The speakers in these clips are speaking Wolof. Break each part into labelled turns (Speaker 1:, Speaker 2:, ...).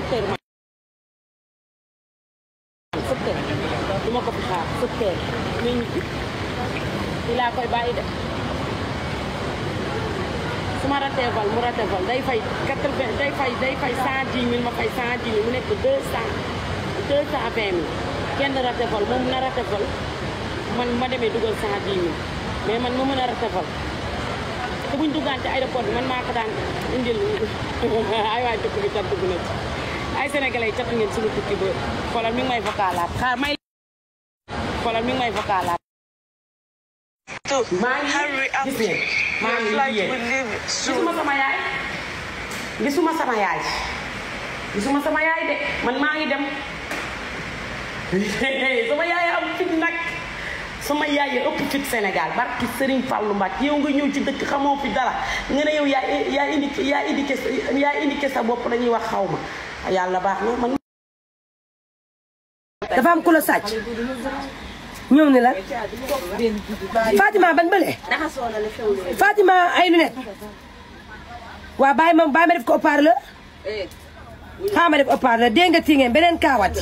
Speaker 1: sept heures ma sept heures du ma ko fi xaar sept heures mais ñu fi laa koy bàyyi de su ma ratee vol mu ratee vol day fay quatre vingt day fay day fay cent dix mille ma fay cent dix mille mu nekk deux cent deux cent vingt mille kenn ratee vol moom na ratee vol man ma demee dugal cent dix mille mais man ma mën a ratee vol te buñ duggaan ci aéroport bi man maa ko daan indil ay waay dëkk bi cat dugg na ci ay sénégalais cat ngeen suñu tukki ba xoolal mi ngi may vocalaat xaar may xoolal mi ngi may vocalaat maa ngi gis ngeen maa ngi yéen gisuma sama yaay gisuma sama yaay gisuma sama yaay de man maa ngi dem sama yaay am fit nag sama yaay yi ëpp fit Sénégal barki Serigne Fallou Mbacke yow nga ñëw ci dëkk xamoo fi dara nga ne yow yaa yaa indi yaa indiqué yaa indiqué sa bopp dañuy wax xaw ma yàlla baax na man.
Speaker 2: dafa am ku la sàcc ñëw ni la Fatima ban bële Fatima ay lunette waa bàyyi ma bàyyi ma def ko haut-parleur xaaral ma def haut-parleur dégg nga tii ngeen beneen kaawati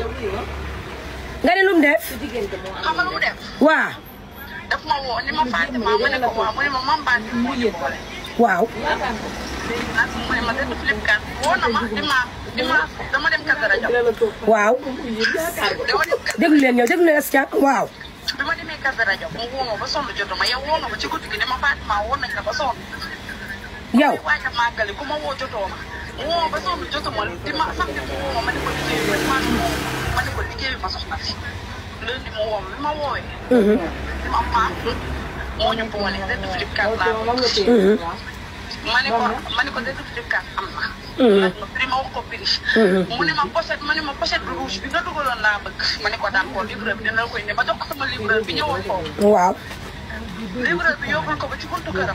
Speaker 2: nga ne lu mu def
Speaker 3: xam nga lu mu def
Speaker 2: waa
Speaker 3: daf ma woo ni ma Fatima ma ne ko waaw mu ne ma mam baati moo ñu boole
Speaker 2: waaw
Speaker 3: léegi nag mu ne ma dëgg flip card woo na ma di ma di ma dama dem Kazu Rajab
Speaker 2: waaw
Speaker 3: dama dem
Speaker 2: déglu leen ñëw déglu leen askan waaw
Speaker 3: bi ma demee Kazu Rajab mu woo ma ba sonn jotuma yow woo nga ma ci guddi gi ne ma Fatima woo nañ la ba sonn
Speaker 2: yow
Speaker 3: waaj a màggali ku ma woo jotoo ma mu woo ma ba sonn jotuma di ma samedi mu woo ma ma ne ko liggéey bi ma ma ne ko liggéey bi ma soxna si lundi mu woo ma bi ma woowee di ma maam moo ñu boole dëgg flip card laa bëgg. ma ne ko ma ne ko dëgg flip card am na. laaj ma prix ma wax ko prix. mu ne ma pochette ma ne ma pochette bu rouge bi nga dugaloon laa bëgg. ma ne ko d'accord livreur bi dina la koy ne ma jox ko sama livreur bi ñëwoon foofu.
Speaker 2: waaw
Speaker 3: livreur bi yóbbul ko ba ci buntu këram.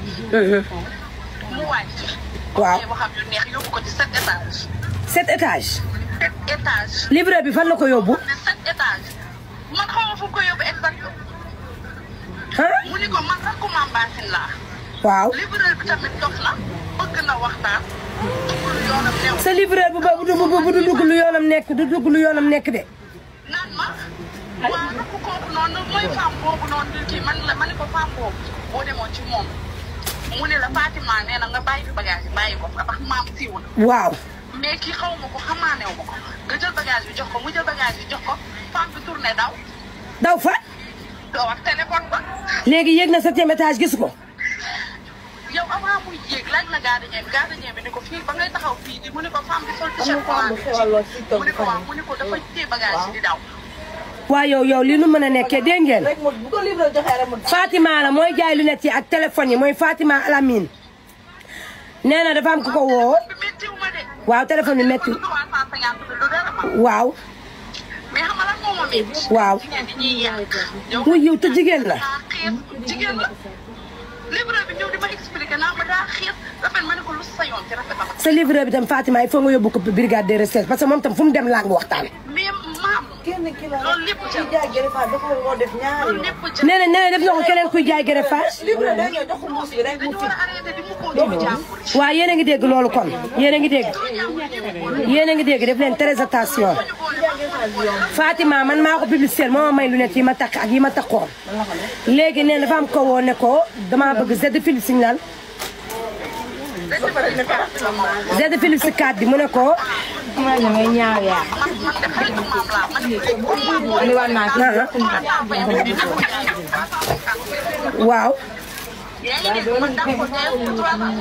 Speaker 3: mu wàcc.
Speaker 2: Waaw.
Speaker 3: ok waxam yu neex yóbbu ko ci sept étage.
Speaker 2: sept étage
Speaker 3: sept étage.
Speaker 2: livreur bi fan la ko yóbbu
Speaker 3: ne sept étage. man xaw ma fu ko yóbbu exact.
Speaker 2: ah
Speaker 3: mu ni ko man rakku maam Baasin laa.
Speaker 2: waaw
Speaker 3: livreur bi tamit dox na bëgg na waxtaan duggul yoonam new
Speaker 2: sa livreur bu ba bu du bu du dugg lu yoonam nekk du dugg lu yoonam nekk de
Speaker 3: naan ma waa rakk kooku noonu mooy femme boobu noonu di kii man la ma ne ko femme boobu boo demoon ci moom mu ne la Fatima nee na nga bàyyi fi bagage yi bàyyi ko ndax maam siiw na
Speaker 2: waaw
Speaker 3: mais kii xaw ma ko xamaanew ma ko nga jël bagage bi jox ko mu jël bagage bi jox ko femme bi tourné daw
Speaker 2: daw fa
Speaker 3: doo wax téléphone ba
Speaker 2: léegi yéeg na septième étage gisu ko
Speaker 3: yow avant muy yéeg laaj na gardien bi gardien bi ni ko fii ba ngay taxaw fii di mu ne ko femme bi sol t-shirt mu ne ko waaw mu ne ko dafa téye bagage yi di daw
Speaker 2: waaw yow yow li nu mën a nekkee dégg ngeen
Speaker 4: rek mu bu ko livreur joxee rek mu
Speaker 2: Fatima la mooy jaay lunette yi ak téléphone yi mooy Fatima Alamine nee na dafa am ku ko woo
Speaker 3: bi méttiw ma de
Speaker 2: waaw téléphone bi métti
Speaker 3: du 350 du dara ma
Speaker 2: waaw
Speaker 3: mais xam nga lan moo ma métti
Speaker 2: waaw
Speaker 3: jigéen ñi ñuy yàq yow
Speaker 2: muy yiw te jigéen la
Speaker 3: daa xiir jigéen la livreur bi ñëw di ma expliqué naa ma daa xiir rafet ma ne ko lu sa yoon ci rafet ma
Speaker 2: sa livreur bi tam Fatima il faut nga yóbbu ko brigade de recherche parce que moom tam fu mu dem laa ngi waxtaan
Speaker 3: mais maam
Speaker 4: kenn ki la
Speaker 3: loolu lépp
Speaker 4: ci
Speaker 3: ca
Speaker 4: jaay gërëm fa dafa moo def ñaari
Speaker 3: loolu
Speaker 4: yoon.
Speaker 3: lépp ca
Speaker 2: nee na nee na def na ko keneen kuy jaay greffage
Speaker 4: livreur day ñëw jox ko muus bi rek mu
Speaker 3: dañu
Speaker 4: fi
Speaker 3: war a arrêté di mu koo jibi jàmbur yi
Speaker 2: waaw yéen a ngi dégg loolu kon yéen a ngi dégg yéen a ngi dégg def leen très attention Fatima man maa ko publicité moo ma may lunette yi ma takk ak yi ma takkoon léegi nee na dafa am ko woo ne ko damaa bëgg Z Philips signal Z Philips 4 bi mu ne ko
Speaker 5: ma ñu ngay ñaaw yaa
Speaker 3: man man de xaritu maam laa man de comme maam
Speaker 5: li war naa ci
Speaker 2: waaw
Speaker 3: yaa ngi dégg man daa ko teew ci trois ans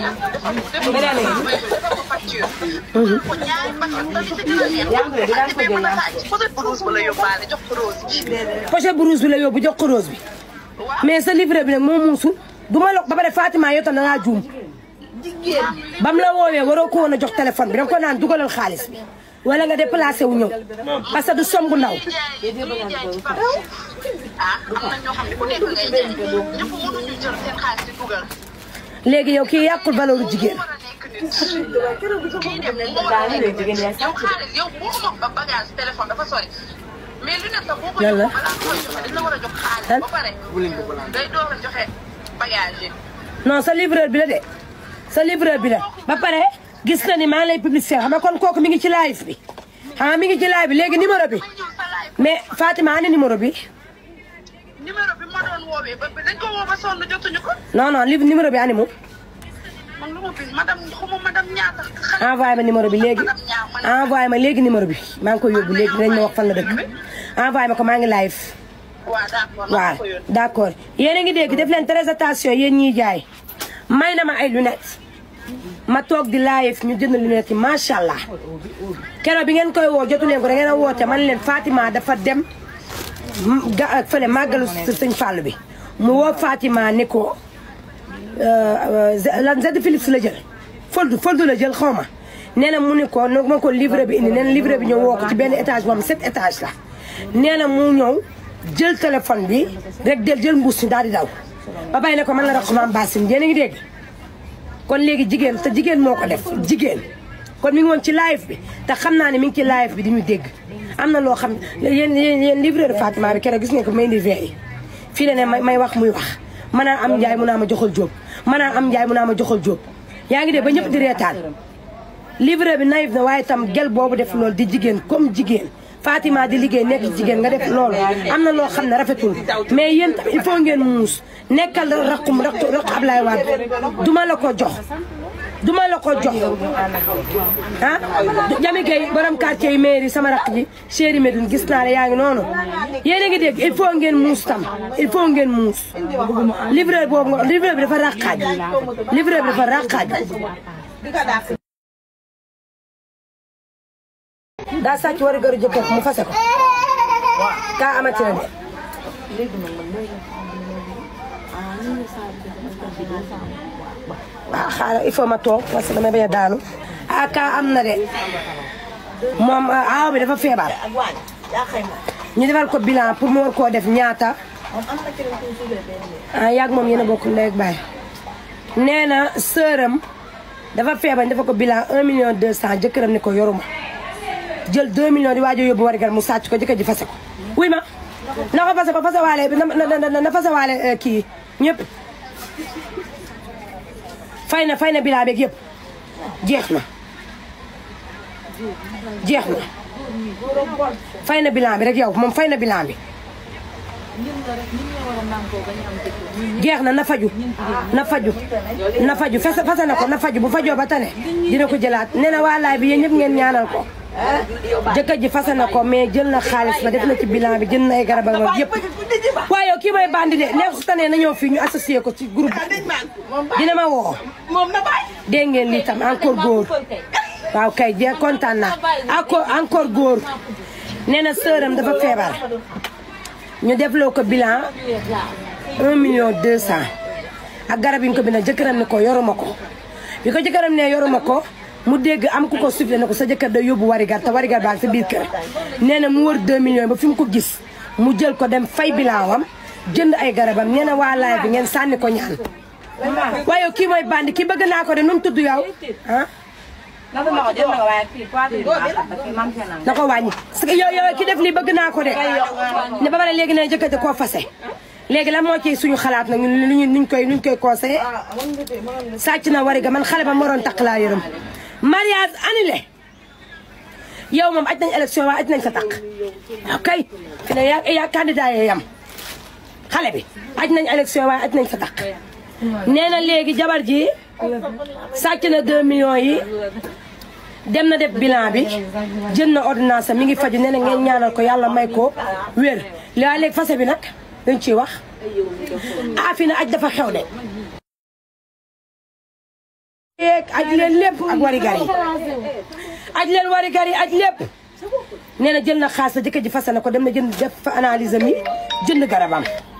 Speaker 3: ko facture ko ñaari bakkan da ci gën a neex yaa ngi mën a laaj peut-être rose ba la yóbbaale jox ko rose bi
Speaker 2: pochette bu rouge bi la yóbbu jox ko rose bi mais sa livre bi nag moo muusul du ma la ba pare Fatima yow tam da ngaa juum bam la woowee waroo ko woon a jox téléphone bi da nga ko naan dugalal xaalis bi wala nga déplacé wu ñëw parce que du somb ndaw
Speaker 3: jaay ñuy jaay ci par ah am na ñoo xam ne ku nekk ngay jaay ñëpp mënuñu jël seen xaalis di dugal
Speaker 2: léegi yow kii yàqul valeur jigéen
Speaker 3: war a nekk nit kii dem moo war a nekk nit yow xaalis yow mënuma ba bagage téléphone dafa sori mais lu nekk sax boo ko
Speaker 2: Lan la?
Speaker 3: yóbbu balaa nga koy joxe dañ la war a jox xaalis
Speaker 2: Lan?
Speaker 3: ba pare day door a joxe bagage yi
Speaker 2: non sa livreur bi la de sa livreur bi la ba pare gis na ni maa ngi lay publicité xam nga kon kooku mi ngi ci live bi xam nga mi ngi ci live bi léegi numéro bi
Speaker 3: ma ñëw sa live
Speaker 2: mais Fatima ani numéro bi
Speaker 3: numéro bi ma doon woowee ba dañ ko woo ba sonn jotuñu ko
Speaker 2: non non li numéro bi ani mu
Speaker 3: man lu ma bind madame xuma madame ñaata xale
Speaker 2: envoyé ma numéro bi léegi
Speaker 3: madame ñaa man
Speaker 2: envoyé ma léegi numéro bi maa ngi koy yóbbu léegi dinañ ma wax fan la dëkk envoyé ma ko maa ngi live
Speaker 3: waaw d'accord maa
Speaker 2: waaw
Speaker 3: ko yónnee.
Speaker 2: d' accord yéen a ngi dégg def leen très attention yéen ñiy jaay may na ma ay lunettes ma toog di live ñu jënd lunettes yi macha allah keroog bi ngeen koy woo jotu leen ko da ngeen a woote man leen Fatima dafa dem m- ga fële màggalu sëñ Fall bi mu woo Fatima ne ko lan Z Philips la jël foldu foldu la jël xaw ma nee na mu ne ko no ma ko livre bi indi nee na livre bi ñëw woo ko ci benn étage boo xam sept étage la nee na mu ñëw jël téléphone bi rek del jël mbuus mi daal di daw ba bàyyi ne ko man la rax maam Bassine yéen a ngi dégg kon léegi jigéen te jigéen moo ko def jigéen kon mi ngi woon ci live bi te xam naa ne mi ngi ci live bi di ñu dégg am na loo xam yéen yéen yéen livreur de Fatima bi keroog gis ngeen ko may indi veille fii la ne may may wax muy wax mën naa am njaay mu naa ma joxal jóob mën naa am njaay mu naa ma joxal jóob yaa ngi dégg ba ñëpp di reetaan livreur bi naïf na waaye tam gel boobu def loolu di jigéen comme jigéen Fatima di liggéey nekk jigéen nga def loolu am na loo xam ne rafetul mais yéen tam il faut ngeen muus nekkal raqum raq raq Ablaye Wade duma la ko jox duma la ko jox ah Jami Gueye borom quartier yi mairie sama raq ji chéri Medoune gis naa ne yaa ngi noonu yéen a ngi dégg il faut ngeen muus tam il faut ngeen muus livreur boobu nga livreur bi dafa raqaaj livreur bi dafa raqaaj daa sàcc war a gër jëkkër mu fase ko kaa amati na de waaw xaaral il faut ma toog parce que damay bañ a daanu ah kaa am na de moom aaw bi dafa feebar
Speaker 4: ak waañ yaa xëy ma
Speaker 2: ñu defal ko bilan pour mu war koo def ñaata
Speaker 4: moom am na keneen ku ñu tuddee benn
Speaker 2: ah yàgg moom yéen a bokk ndey ak baay nee na sëram dafa feebar ñu defal ko bilan 1 million 200 jëkkëram ne ko yoruma jël 2 millions di waaj a yóbbu warigal mu sàcc ko jëkkër ji fase ko wuy ma na ko fase ko fase waale na na na na fase waale eh, kii ñëpp fay na fay na bilan beeg yëpp jeex na jeex na fay na bilan bi rek yow moom fay na bilan bi jeex na na faju na faju na faju fase fase na ko na faju bu fajoo ba tane dina ko jëlaat nee na waa laay bi yéen ñëpp ngeen ñaanal ko jëkkër ji fase na ko mais jël na xaalis ba def na ci bilan bi jël na ay garabam ak yëpp waaye yow kii mooy bandi de neex su tane na ñëw fii ñu associé ko ci groupe bi dina ma woo
Speaker 4: moom na bàyyi
Speaker 2: dégg ngeen lii tam encore góor waaw kay jeex kontaan naa encore encore góor nee na sëram dafa feebar ñu defloo ko bilan 1 million 200 ak garab yi ñu ko bindal jëkkëram ne ko yoruma ko bi ko jëkkëram ne yoruma ko mu dégg am ku ko soufflé ne ko sa jëkkër day yóbbu warigar te warigar baa ngi sa biir kër nee na mu wër 2 millions ba fi mu ko gis mu jël ko dem fay bilan wam jënd ay garabam nee na waa laay bi ngeen sànni ko ñaan waaye kii mooy bandi kii bëgg naa ko de nu mu tudd yow ah
Speaker 5: Naka na ko jël na ko waaye kii Fatou Ndiaye kii mam seen
Speaker 2: na ko wàññi parce que yow yow ki def lii bëgg naa ko de ne ba pare léegi ne jëkkër ji koo fase léegi lan moo ci suñu xalaat nag ñun luñu nuñ koy nuñ koy conseillé sàcc na wari ga man xale ba moroon takk laa yërëm mariage annulé yow moom aj nañ élection waaye aj nañ sa takk ok fi ne yaa yaa candidat yee yam xale bi aj nañ élection waaye aj nañ sa takk nee na léegi jabar ji sàcc na 2 millions yi dem na def bilan bi jël na ordonnance am mi ngi faju nee na ngeen ñaanal ko yàlla may ko wér waaye léegi fase bi nag dañ ciy wax ah fi na aj dafa xew de yeeg aj leen lépp ak warigar yi aj leen warigar yi aj lépp nee na jël na xaalis la jëkkër ji fase na ko dem na jënd def fa analyse am yi jënd garabam